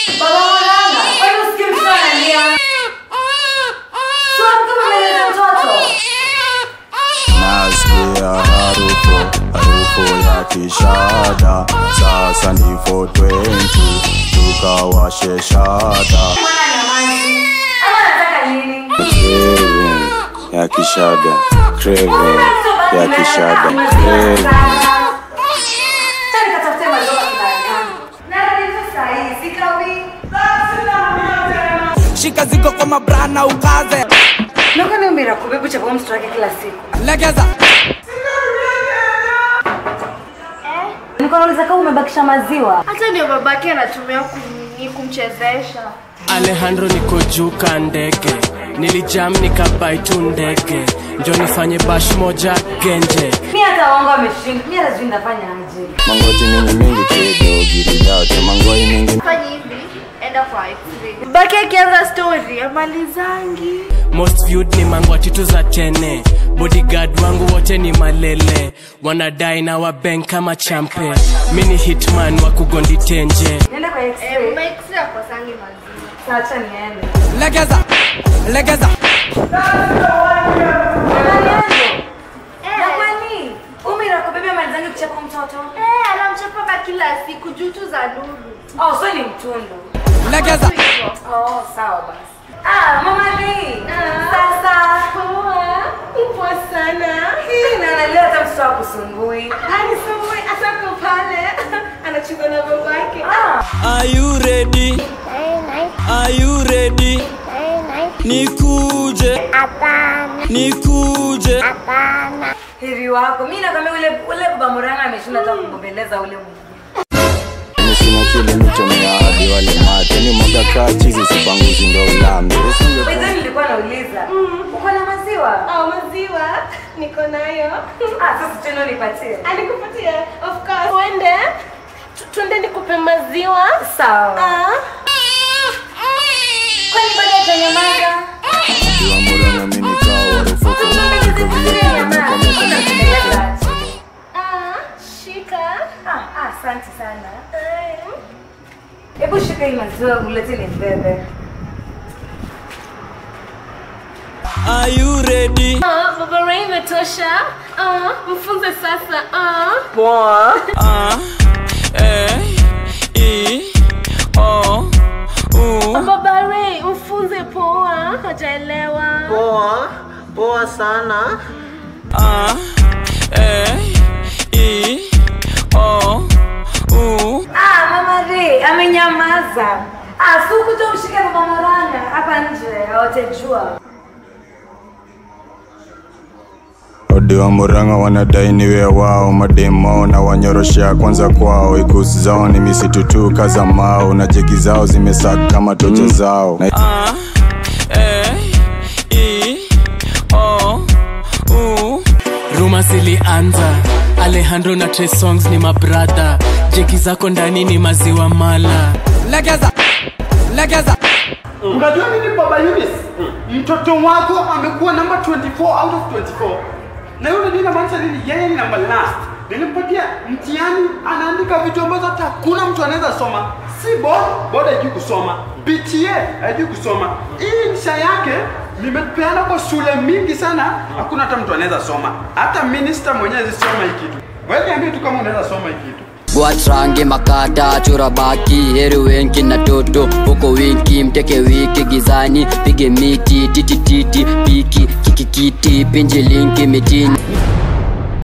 Baba Moranga, kwani usikii mtoto analia? Sio kama ameleta mtoto. nasikia harufu harufu ya kishada sasa ni 420 tukawashe shada Mwana nyamazi. Ama anataka nini? craving ya kishada craving ya kishada craving Acha nikatafute maziwa kila yangu. Narudi tu saa hii, sikawi. shika ziko kwa mabrana ukaze Nakuwa ni umira kubebu cha kwa mtoto wake kila siku. legeza Nilikuwa nauliza kama umebakisha maziwa. hata ndio babake anatumia kum- kumchezesha Alejandro niko juu ka ndege nilijam nikabai tu ndege njo nifanye bash moja genje Mimi hata wangu ameshinda. Mimi hata sijui nitafanya aje. mangoti mingi mingi kido giri yote mangoi mingi fanya hivi enda kwa x-ray babake akianza story amalizangi most viewed ni mangwati tu za tene bodyguard wangu wote ni malele wanadai na wabank kama champe mi ni hitman wa kugondi tenje Niende kwa X-ray. eh, x-ray akosangi maziwa Sasa acha niende. legeza legeza Na kwani umira kubebea mali zangu kuchapa mtoto? eh, anamchapaka kila siku juu tu za nuru Oh, so ni mtundu. legeza hivyo Oh, sawa basi. Ah, mama Lee. Sasa. poa sana Hii na analia hata mtoto akusumbui. anisumbui atako pale anachukua na babake Ah, Are you ready? Are you ready? Nikuje. Nikuje. heri wako. Mimi nakwambia ule ule baba Muranga ameshinda hata kugombeleza ule mwingine. Mimi sina kile nichomea hadi wale mate ni mwaga kaa chizi sipanguzi ndo ulambe Wewe nilikuwa nauliza. Uko na maziwa? au maziwa niko nayo Ah, sasa tena nipatie. alikupatia of course uende tu- tuende nikupe maziwa Sawa. Ah. Kwani bado hajanyamaza? Kiwa murana mimi kaa warufuku Kiko vile kile meko meko meko meko Ah, shika Ah, ah, asante sana. Hebu shika hii maziwa ulete ni mbebe. Are you ready? Ah, baba Ray imetosha Ah, mfunze sasa Ah. A E I O U baba Ray mfunze poa hajaelewa Poa, poa sana. A E I O U Ah, mama Ray amenyamaza. Ah, si ukuja umshike baba Moranga hapa nje, hawatajua. Odi wa Murang'a wanadai niwe wao, mademo na wanyoroshea kwanza kwao. Ikusi zao ni misitu tu kaza mao, na jegi zao zimesaka kama toche zao. Na A E I O U Ruma zilianza Alejandro na Trey Songs ni mabradha Jeki zako ndani ni maziwa mala legeza legeza Unajua nini baba Eunice? Mtoto wako amekuwa namba 24 out of 24. Na yule nini inamaanisha nini? Yeye ni namba last. Nilimpatia mtihani anaandika vitu ambazo hata hakuna mtu anaweza soma. Si board, board haijui kusoma. BTA haijui kusoma. Hii insha yake nimepeana kwa shule mingi sana, hakuna hata mtu anaweza soma. Hata minister mwenyewe hawezi soma hii kitu. Wewe niambie tu kama unaweza soma hii kitu. Bwatrange makata chora baki heri wenki na toto huko winki mteke wiki gizani pige miti titititi piki kikikiti pinji linki mitini